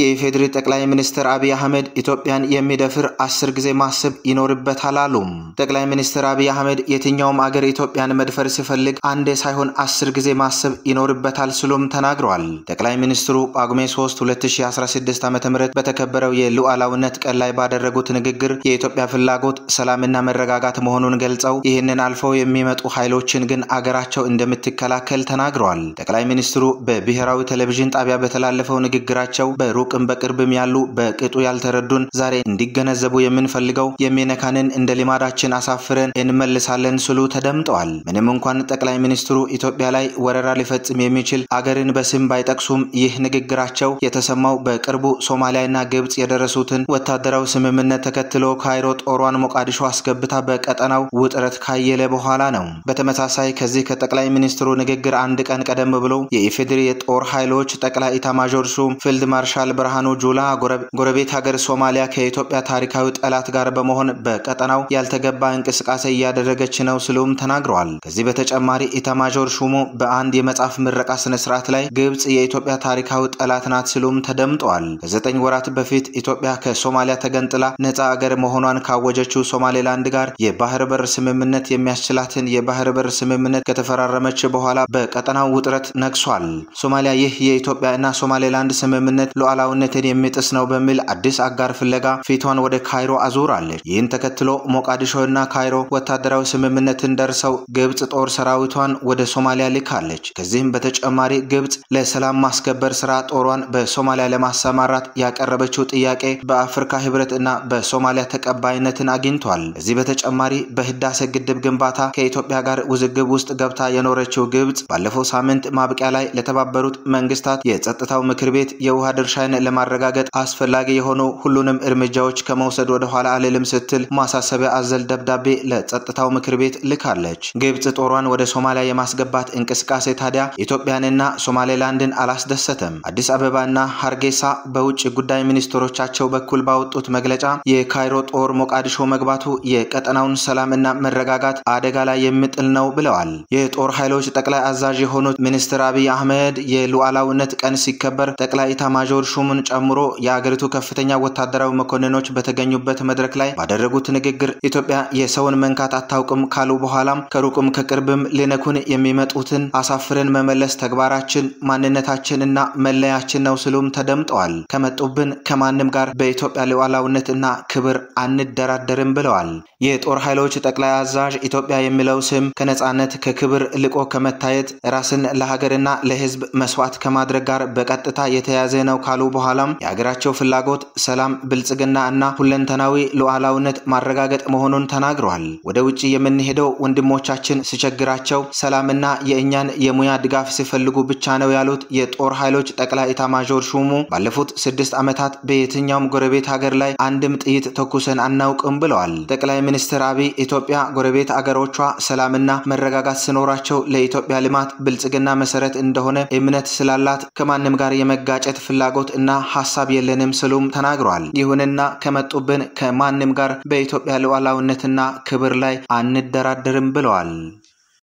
የኢፌዴሪ ጠቅላይ ሚኒስትር አብይ አህመድ ኢትዮጵያን የሚደፍር አስር ጊዜ ማሰብ ይኖርበታል አሉም። ጠቅላይ ሚኒስትር አብይ አህመድ የትኛውም አገር ኢትዮጵያን መድፈር ሲፈልግ አንዴ ሳይሆን አስር ጊዜ ማሰብ ይኖርበታል ሲሉም ተናግረዋል። ጠቅላይ ሚኒስትሩ ጳጉሜ 3 2016 ዓ ም በተከበረው የሉዓላዊነት ቀን ላይ ባደረጉት ንግግር የኢትዮጵያ ፍላጎት ሰላምና መረጋጋት መሆኑን ገልጸው ይህንን አልፈው የሚመጡ ኃይሎችን ግን አገራቸው እንደምትከላከል ተናግረዋል። ጠቅላይ ሚኒስትሩ በብሔራዊ ቴሌቪዥን ጣቢያ በተላለፈው ንግግራቸው በሩቅም በቅርብም ያሉ በቅጡ ያልተረዱን ዛሬ እንዲገነዘቡ የምንፈልገው የሚነካንን እንደ ልማዳችን አሳፍረን እንመልሳለን ስሉ ተደምጠዋል። ምንም እንኳን ጠቅላይ ሚኒስትሩ ኢትዮጵያ ላይ ወረራ ሊፈጽም የሚችል አገርን በስም ባይጠቅሱም ይህ ንግግራቸው የተሰማው በቅርቡ ሶማሊያና ግብጽ የደረሱትን ወታደራዊ ስምምነት ተከትሎ ካይሮ ጦሯን ሞቃዲሾ አስገብታ በቀጠናው ውጥረት ካየለ በኋላ ነው። በተመሳሳይ ከዚህ ከጠቅላይ ሚኒስትሩ ንግግር አንድ ቀን ቀደም ብሎ የኢፌዴሪ የጦር ኃይሎች ጠቅላይ ኢታማዦር ሹም ፊልድ ማርሻል ብርሃኑ ጁላ ጎረቤት ሀገር ሶማሊያ ከኢትዮጵያ ታሪካዊ ጠላት ጋር በመሆን በቀጠናው ያልተገባ እንቅስቃሴ እያደረገች ነው ሲሉም ተናግረዋል። ከዚህ በተጨማሪ ኢታማዦር ሹሙ በአንድ የመጽሐፍ ምረቃ ስነስርዓት ላይ ግብጽ የኢትዮጵያ ታሪካዊ ጠላት ናት ሲሉም ተደምጠዋል። ከዘጠኝ ወራት በፊት ኢትዮጵያ ከሶማሊያ ተገንጥላ ነፃ አገር መሆኗን ካወጀችው ሶማሌላንድ ጋር የባህር በር ስምምነት የሚያስችላትን የባህር በር ስምምነት ከተፈራረመች በኋላ በቀጠናው ውጥረት ነግሷል። ሶማሊያ ይህ የኢትዮጵያ እና ሶማሌላንድ ስምምነት ሉዓላዊነትን የሚጥስ ነው በሚል አዲስ አጋር ፍለጋ ፊቷን ወደ ካይሮ አዙራለች። ይህን ተከትሎ ሞቃዲሾ እና ካይሮ ወታደራዊ ስምምነትን ደርሰው ግብጽ ጦር ሰራዊቷን ወደ ሶማሊያ ልካለች። ከዚህም በተጨማሪ ግብጽ ለሰላም ማስከበር ስራ ጦሯን በሶማሊያ ለማሰማራት ያቀረበችው ጥያቄ በአፍሪካ ህብረት እና በሶማሊያ ተቀባይነትን አግኝቷል። ከዚህ በተጨማሪ በህዳሴ ግድብ ግንባታ ከኢትዮጵያ ጋር ውዝግብ ውስጥ ገብታ የኖረችው ግብጽ ባለፈው ሳምንት ማብቂያ ላይ ለተባበሩት መንግስታት የጸጥታው ምክር ቤት የውሃ ድርሻን ለማረጋገጥ አስፈላጊ የሆኑ ሁሉንም እርምጃዎች ከመውሰድ ወደ ኋላ አልልም ስትል ማሳሰቢያ አዘል ደብዳቤ ለጸጥታው ምክር ቤት ልካለች። ግብጽ ጦሯን ወደ ሶማሊያ የማስገባት እንቅስቃሴ ታዲያ ኢትዮጵያንና ሶማሌላንድን አላስደሰተም። አዲስ አበባና ሀርጌሳ በውጭ ጉዳይ ሚኒስትሮቻቸው በኩል ባወጡት መግለጫ የካይሮ ጦር ሞቃዲሾ መግባቱ የቀጠናውን ሰላምና መረጋጋት አደጋ ላይ የሚጥል ነው ብለዋል። የጦር ኃይሎች ጠቅላይ አዛዥ የሆኑት ሚኒስትር አብይ አህመድ የሉዓላዊነት ቀን ሲከበር ጠቅላይ ኢታማዦር ሹምን ጨምሮ የአገሪቱ ከፍተኛ ወታደራዊ መኮንኖች በተገኙበት መድረክ ላይ ባደረጉት ንግግር ኢትዮጵያ የሰውን መንካት አታውቅም ካሉ በኋላም ከሩቅም ከቅርብም ሊነኩን የሚመጡትን አሳፍረን መመለስ ተግባራችን፣ ማንነታችን እና መለያችን ነው ሲሉም ተደምጠዋል። ከመጡብን ከማንም ጋር በኢትዮጵያ ሉዓላዊነት እና ክብር አንደራደርም ብለዋል። የጦር ኃይሎች ጠቅላይ አዛዥ ኢትዮጵያ የሚለው ስም ከነጻነት ከክብር ልቆ ከመታየት ራስን ለሀገርና ለሕዝብ መስዋዕት ከማድረግ ጋር በቀጥታ የተያዘ ነው ካሉ በኋላም የሀገራቸው ፍላጎት ሰላም፣ ብልጽግና እና ሁለንተናዊ ሉዓላዊነት ማረጋገጥ መሆኑን ተናግረዋል። ወደ ውጭ የምንሄደው ወንድሞቻችን ሲቸግራቸው ሰላምና የእኛን የሙያ ድጋፍ ሲፈልጉ ብቻ ነው ያሉት የጦር ኃይሎች ጠቅላይ ኢታማዦር ሹሙ ባለፉት ስድስት ዓመታት በየትኛውም ጎረቤት ሀገር ላይ አንድም ጥይት ተኩሰን አናውቅም ብለዋል። ጠቅላይ ሚኒስትር አብይ ኢትዮጵያ ጎረቤት አገሮቿ ሰላምና መረጋጋት ሲኖራቸው ለኢትዮጵያ ልማት ብልጽግና መሰረት እንደሆነ እምነት ስላላት ከማንም ጋር የመጋጨት ፍላጎት እና ሀሳብ የለንም ስሉም ተናግረዋል። ይሁንና ከመጡብን ከማንም ጋር በኢትዮጵያ ሉዓላዊነትና ክብር ላይ አንደራደርም ብለዋል።